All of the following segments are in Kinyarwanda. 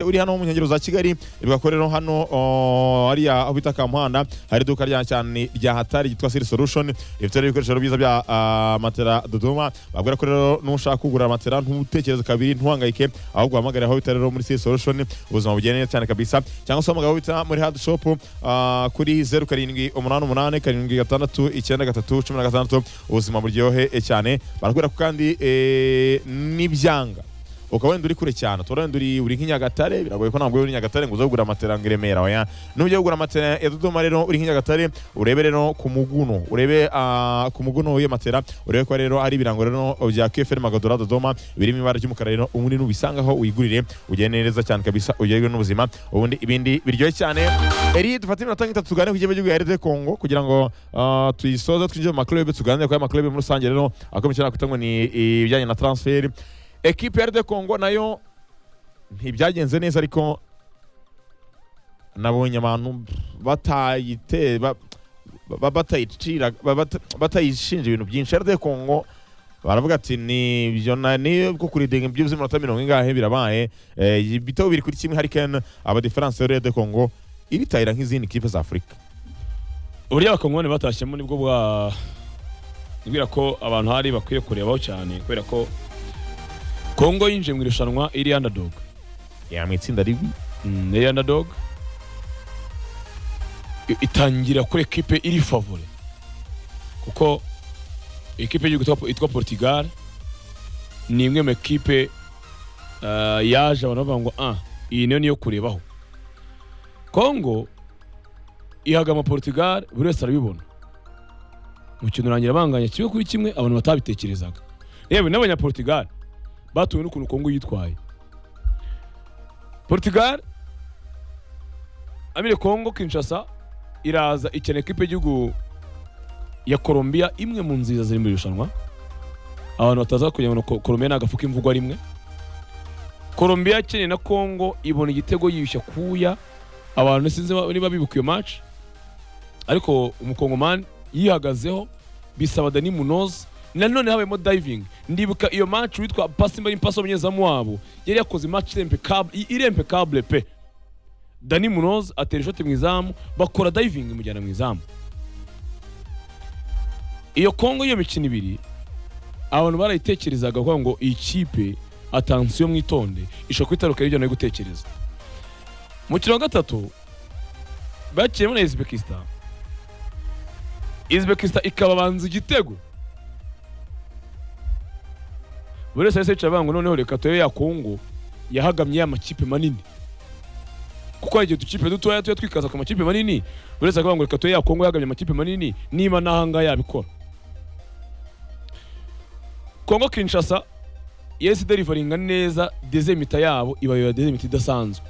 uri hano mu nkengero za kigali bigakorera hano oh, hariya aho bita kamuhanda hari iduka rya cyane rya hatari ryitwa siri solution rifite rero ibikoresho byiza bya ah, matera dodoma babwira ko rero nushaka kugura matera ntutekereze kabiri ntuhangayike ahubwo uhamagare aho bita rero muri siri solution ubuzima bugenda neza cyane kabisa cyangwa se uhamagare aho bita muri hadi shop ah, kuri zeru karindwi umunani umunani karindwi gatandatu icyenda gatatu cumi na gatandatu ubuzima buryohe cyane barakubwira ko kandi eh, n'ibyanga ukaba wenda uri kure cyane utora wenda uri uri nk'i Nyagatare biragoye ko ntabwo uri Nyagatare ngo uze kugura matera ngo i Remera oya nujya kugura matera ya Dodoma rero uri nk'i Nyagatare urebe rero ku muguno urebe ah, ku muguno w'iyo matera urebe ko rero hari ibirango rero bya KFN Magadora Dodoma birimo ibara ry'umukara rero ubundi nubisangaho uyigurire ugende neza cyane kabisa ugerwe n'ubuzima ubundi ibindi biryoshye cyane eri dufate iminota nk'itatu tugane ku kigo cy'igihugu ya RD Congo kugira ngo ah, tuyisoze twinjire mu maklube tuganire kuri aya maklube muri rusange rero akomeje kuvuga ngo ni ibijyanye na transfer ekipe ya RD Congo nayo ntibyagenze neza ariko nabonye abantu batayite ba- ba- batayicira ba- bata- batayishinja ibintu byinshi RD Congo baravuga ati ni ibyo na- ni bwo kuridinga ibyo by'iminota mirongo ingahe birabaye Eh, ibitego biri kuri kimwe hari Ken aba difference ya RD Congo ibitayira nk'izindi kipe za Afurika uburyo abakongomani batashyemo nibwo bwa nibwira ko abantu hari bakwiye kurebaho cyane kubera ko kongo yinjiye mu irushanwa iri underdog ya mu itsinda ribi Mm, iri underdog I- itangira kuri ekipe iri favore kuko ekipe y'igihugu yitwa- yitwa portugal ni imwe mu ekipe ah, yaje abantu bavuga ngo ah iyi niyo niyo kurebaho kongo ihagama portugal buri wese arabibona umukino urangira banganya kimwe kuri kimwe abantu batabitekerezaga yewe n'abanyaportugal batuwe n'ukuntu kongo yitwaye portugal amire kongo kinshasa iraza ikena ekipe y'igihugu ya colombia imwe mu nziza ziri mu irushanwa abantu bataza kugira ngo Ko- colombia ni agafu k'imvugo rimwe colombia ikeneye na kongo ibona igitego yiyushya kuya abantu sinzi ba- niba bibuka iyo match ariko umukongomani yihagazeho bisaba dani munoz nanone habayemo diving ndibuka iyo match witwa pasimba n'impaso umunyezamu wabo yari yakoze match irempekable irempekable pe dani munoz atera ishoti mu izamu bakora diving imujyana mu izamu iyo kongo iyo mikino ibiri abantu barayitekerezaga kuvuga ngo iyi kipe atansiyo mwitonde ishobora kwitaruka ibyo no gutekereza mu kino wa gatatu bakiyemo na Uzbekistan Uzbekistan ikababanza igitego buri wese yahise yicara avuga ngo noneho reka turebe ya kongo yahagamye ya makipe manini kuko hari igihe udukipe dutoya tuba twikaza ku makipe manini buri wese akavuga ngo reka turebe ya kongo yahagamye amakipe manini niba n'ahangaha yabikora kongo kinshasa yahise iderivaringa neza dezemita yabo ibayobera dezemita idasanzwe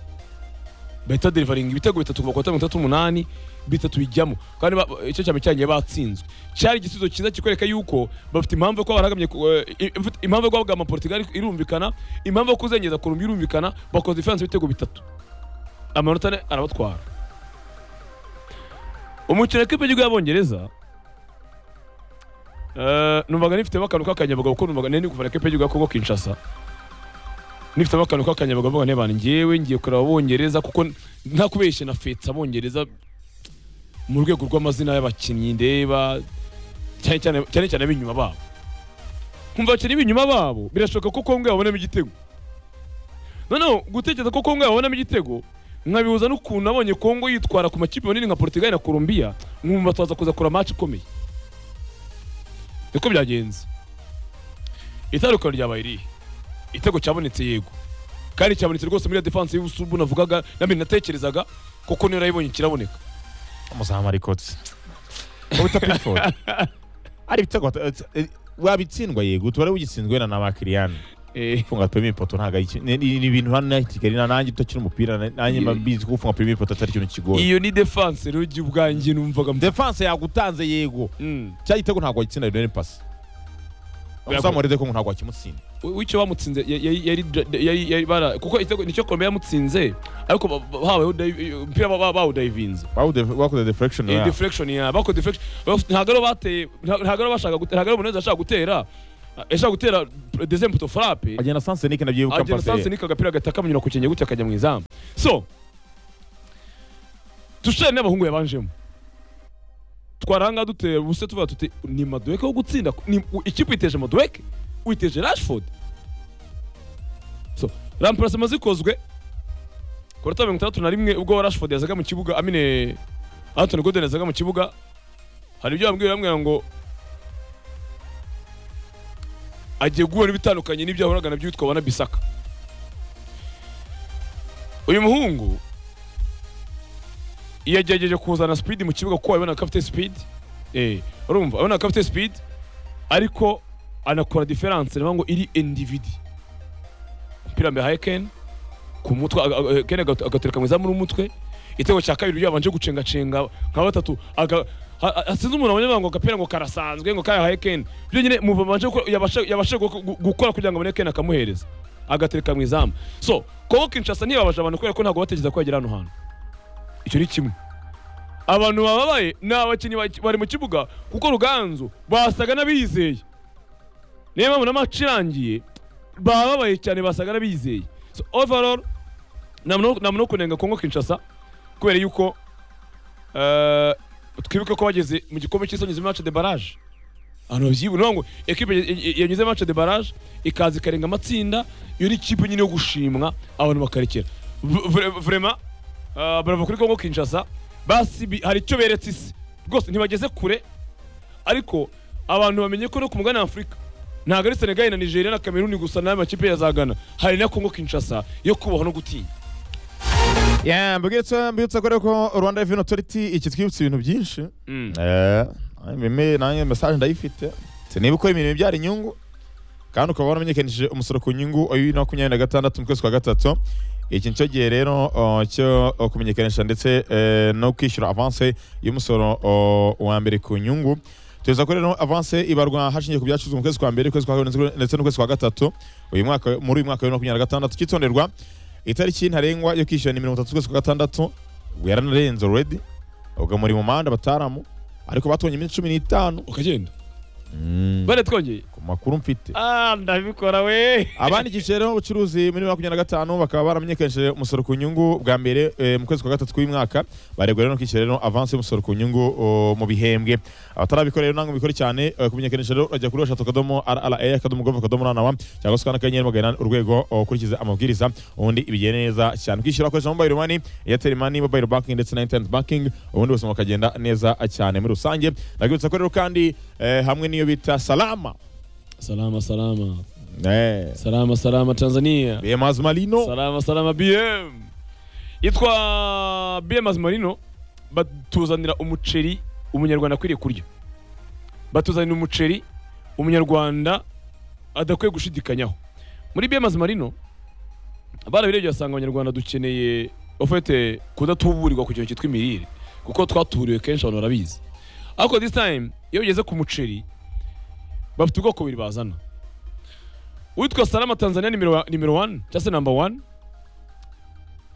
bahita derivaringa ibitego bitatu kuva ku batanu bitatu umunani bitatu bijyamo kandi ba- icyo cyame cyagiye batsinzwe cyari igisubizo cyiza kikwereka yuko bafite impamvu yo kuba baragamye ku- eh, i- ifite- impamvu yo kuba bagama portugal irumvikana impamvu yo kuzengeza kurumbi irumvikana bakoze diferanse ibitego bitatu amanota ane arabatwara umukino w'ikipe y'igihugu y'abongereza eh, numvaga nifitemo akantu k'akanyabugabo kuko numvaga nari ndi kuvana ikipe y'igihugu ya kongo kinshasa nifitemo akantu k'akanyabugabo mvuga ntibana ngewe ngiye kureba abongereza kuko nta kubeshya na fetse abongereza mu rwego rw'amazina y'abakinnyi ndeba cyane cyane cyane cyane ab'inyuma babo kumva abakinnyi b'inyuma babo birashoboka ko kongo yabonamo igitego noneho gutekereza ko kongo yabonamo igitego nkabihuza n'ukuntu nabonye kongo yitwara ku makipe manini nka portugal na colombia nkumva tuza kuza kura match ikomeye niko byagenze itandukaniro ryabaye irihe igitego cyabonetse yego kandi cyabonetse rwose muri ya defense y'ubusubu navugaga namwe natekerezaga kuko niyo narayibonye kiraboneka umuzamu ariko ubuta pitford ari ibitego bat- eh, wabitsindwa yego tubare ugitsinzwe na n'abakiriyani gufunga pemi ipoto ntabwo ari ikintu ni ni- ni ibintu hano i Kigali na nanjye utakina umupira na- nanjye mba mbizi ko gufunga pemi ipoto atari ikintu kigoye iyo ni defense rero igihe ubwanjye numvaga mbe- defense yagutanze yego Mm. cya gitego ntabwo wagitsinda rero ni pasi uzamu rero ko ntabwo wakimutsinda W- w'icyo bamutsinze ya- ya- yari dra- yari- yari bara- kuko igitego nicyo Colombia yamutsinze ariko ba- ba- habayeho dive- umupira ba- ba- bawudayivinze Bawude- bakoze deflection yeah. ya deflection ya bako deflection baf- ntabwo aribo bateye nta- ntabwo aribo bashaka gute- ntabwo aribo Muneza yashaka gutera yashaka gutera desembuto farape agenda sansenike nabyibuka agenda mpase sansenika agapira gataka munyura ku cyenge gutya akajya mu izamu so tushane n'abahungu yabanjemo twaranga dutera ubuse tuvuga tuti ni maduweke wo gutsinda Ni- u- ikipe uyiteje maduweke uyiteje rashford so ramparasi amaze ikozwe ku minota mirongo itandatu na rimwe ubwo rashford yazaga mu kibuga amine antoni godeni yazaga mu kibuga hari ibyo bambwira bamwira ngo agiye guhura n'ibitandukanye n'ibyo yahoraga nabyo yitwa wana bisaka uyu muhungu yagerageje kuzana speed mu kibuga kuko wabonaga ko afite speed eh urumva wabonaga ko afite speed ariko anakora difference niyo ngo iri individi umupira mbehaye ken ku mutwe aga- aga- ken agatu- agatereka mu izamu n'umutwe igitego cya kabiri yabanje gucengacenga nka batatu aga- ha- ha- hasinze umuntu abonye ngo agapira ngo karasanzwe ngo kayahaye ken byonyine mu babanje gukora- yabasha- yabasha gu- gu- gukora kugira ngo abone ken akamuhereza agatereka mu izamu so kongo kinshasa ntiyababaje abantu kubera ko ntabwo batekereza ko yagera hano hantu icyo ni kimwe abantu bababaye ni abakinnyi baki- bari mu kibuga kuko ruganzu basaga n'abizeye niyo mpamvu n'amaci irangiye bababaye cyane basaga n'abizeye so overall nta muntu wo- nta muntu wo kunenga kongo kinshasa kubera yuko eh, twibuke ko bageze mu gikombe cy'isi banyuze match de barrage ahantu babyibu niyo ngo ekipe ya- ya- yanyuze match de barrage ikaza ikarenga amatsinda iyo ni ikipe nyine yo gushimwa abantu bakarekera V- vre- vraiment Ah, barava kuri kongo kinshasa basi bi- hari icyo beretse isi rwose ntibageze kure ariko abantu bamenye ko no ku mugani afurika ntabwo ari senegali na nigeria na kameruni gusa n'ayo makipe yazagana hari na kongo kinshasa yo kubahwa no gutinya yeah mbwitse mbwitse ko rero ko Rwanda Revenue Authority iki twibutse ibintu byinshi Mm. eh meme nanjye message ndayifite se niba ukora imirimo ibyara inyungu kandi ukaba waramenyekanishije umusoro ku nyungu wa bibiri na makumyabiri na gatandatu mu kwezi kwa gatatu iki nicyo gihe rero o, cyo o, kumenyekanisha ndetse eh, no kwishyura avanse y'umusoro o, wa mbere ku nyungu tuza ko rero avanse ibarwa hashingiye ku byacuruzwa mu kwezi kwa mbere ukwezi kwa kabiri ndetse- ndetse n'ukwezi kwa gatatu uyu mwaka muri uyu mwaka wa bibiri na makumyabiri na gatandatu cyitonderwa itariki ntarengwa yo kwishyura ni mirongo itatu z'ukwezi kwa gatandatu yaranarenze already ubwo muri mu manda bataramu ariko batubonye iminsi cumi n'itanu ukagenda bare twongeye ku makuru mfite ah ndabikora we abandi icyiciro rero ubucuruzi muri makumyabiri na gatanu bakaba baramenyekanishije umusoro ku nyungu bwa mbere eh, mu kwezi kwa gatatu k'uyu mwaka baregwa rero no kwishyura rero avansi y'umusoro ku nyungu o, mu bihembwe abatarabikora rero ntabwo mubikore cyane eh, kumenyekanisha rero urajya kuri eshatu akadomo rra akadomo gov akadomo ranawa cyangwa se ukanda akanyenyeri magana inani urwego o, ukurikiza amabwiriza ubundi ibigenda neza cyane kwishyura ukoresha mobile money airtel money mobile banking ndetse na internet banking ubundi buzima bukagenda neza cyane muri rusange ndakwibutsa ko rero kandi eh, hamwe n'iyo bita salama salama salama eh, salama salama tanzania BMAS Marino salama salama bm yitwa bm marino batuzanira umuceri umunyarwanda akwiriye kurya batuzanira umuceri umunyarwanda adakwiye gushidikanyaho muri bm marino barabirebye basanga abanyarwanda dukeneye ofete kudatuburirwa ku kintu cyitwa imirire kuko twatuburiwe kenshi abantu barabizi ariko this time iyo ugeze ku muceri bafite ubwoko bubiri bazana witwa salama tanzania nimero wa- nimero wani cyangwa se namba wani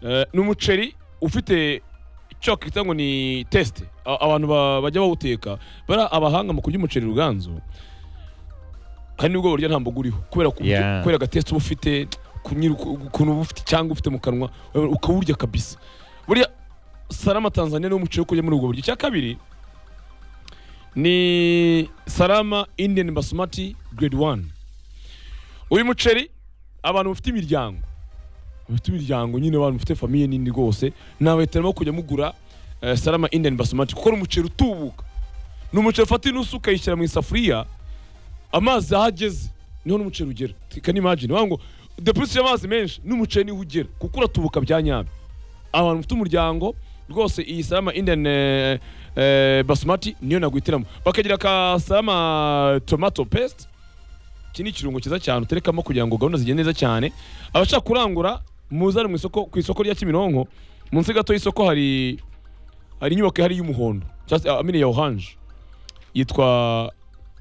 Eh, ni umuceri ufite icyo wakita ngo ni tesite A- abantu ba- bajya bawuteka bari abahanga mu kurya umuceri ruganzu hari n'ubwo burya nta mboga uriho kubera ku- Yeah. kubera agatesite uba ufite kunyira uku- ukuntu uba ufite cyangwa ufite mu kanwa ukawurya kabisa burya salama tanzania ni umuceri wo kurya muri ubwo buryo icya kabiri ni salama indian basmati grade one uyu muceri abantu bafite imiryango bafite imiryango nyine abantu bafite famiye nini rwose nabahitiramo kujya mugura eh, salama indian basmati kuko ni umuceri utubuka ni umuceri ufata inusu ukayishyira mu isafuriya amazi aho ageze niho n'umuceri ugera can you imagine wagira ngo depusi y'amazi menshi n'umuceri niho ugera kuko uratubuka bya nyabyo abantu bafite umuryango rwose iyi salama indian eh, eh, basmati niyo nagwitiramo bakagira ka salama tomato paste iki ni ikirungo cyiza cyane uterekamo kugira ngo gahunda zigende neza cyane abashaka kurangura muzane mu isoko ku isoko rya Kimironko munsi gato y'isoko hari hari inyubako ihari y'umuhondo cyangwa se amine ya orange yitwa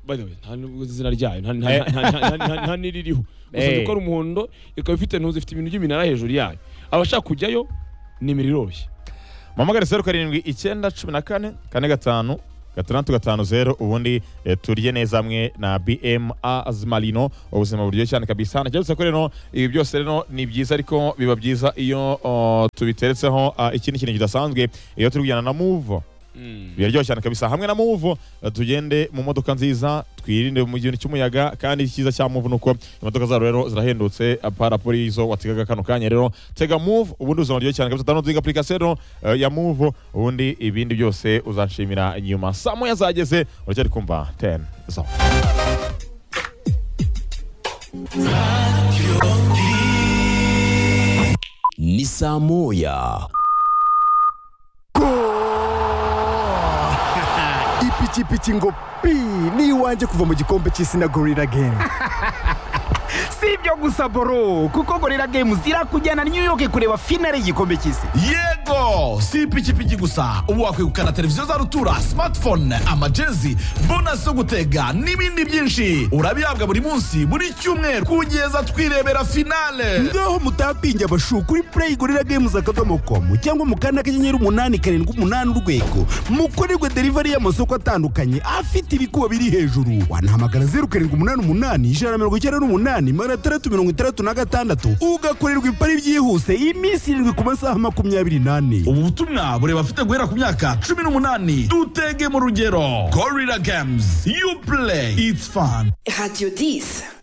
by the way nta nubwo izina ryayo nta- nta- nta- nta- nta- nta- nta n'iririho gusa nzi Eh. ko ari umuhondo ikaba ifite intuzi ifite ibintu by'iminara hejuru yayo abashaka kujyayo nimero iroroshye muhamagare zeru karindwi icyenda cumi na kane kane gatanu gatandatu gatanu zeru ubundi eh, turye neza hamwe na bm azmarino ubuzima buryoshye cyane kabisa ntagerutse ko rero ibi byose rero ni byiza ariko biba byiza iyo oh, tubiteretseho ah, ikindi kintu kidasanzwe iyo turi kujyana na muvo biraryoshye cyane kabisa hamwe na muvu eh, tugende mu modoka nziza twirinde mu gihe cy'umuyaga kandi icyiza cya muvu nuko imodoka zabo rero zirahendutse parapori izo wategaga kano kanya rero tega muvu ubundi uzaba ryo cyane kabisa downloading application rero eh, ya muvu ubundi ibindi byose uzanshimira nyuma saa moya zageze uracyari kumva 10 zone ni saa moya ipikipiki ngo pi ni iwanjye kuva mu gikombe cy'isi na gorira gemu si ibyo gusa boro kuko gorira games irakujyana new york kureba finale y'igikombe cy'isi yego si ipikipiki gusa ubu wakwegukana televiziyo za rutura smartphone amajezi bonasi zo gutega n'ibindi byinshi urabihabwa buri munsi buri cyumweru kugeza twirebera finale ngaho mutapinge abashu kuri play gorira games akadomo komu cyangwa mu kanda kanyenyeri umunani karindwi umunani urwego mukorerwe delivery y'amasoko atandukanye afite ibikuba biri hejuru wanahamagara zeru karindwi umunani umunani ijana na mirongo icyenda n'umunani magana atandatu mirongo itandatu na gatandatu ugakorerwa ipari byihuse iminsi irindwi ku masaha makumyabiri n'ane ubu butumwa bureba afite guhera ku myaka cumi n'umunani dutege mu rugero gorira games you play it's fun Radio 10.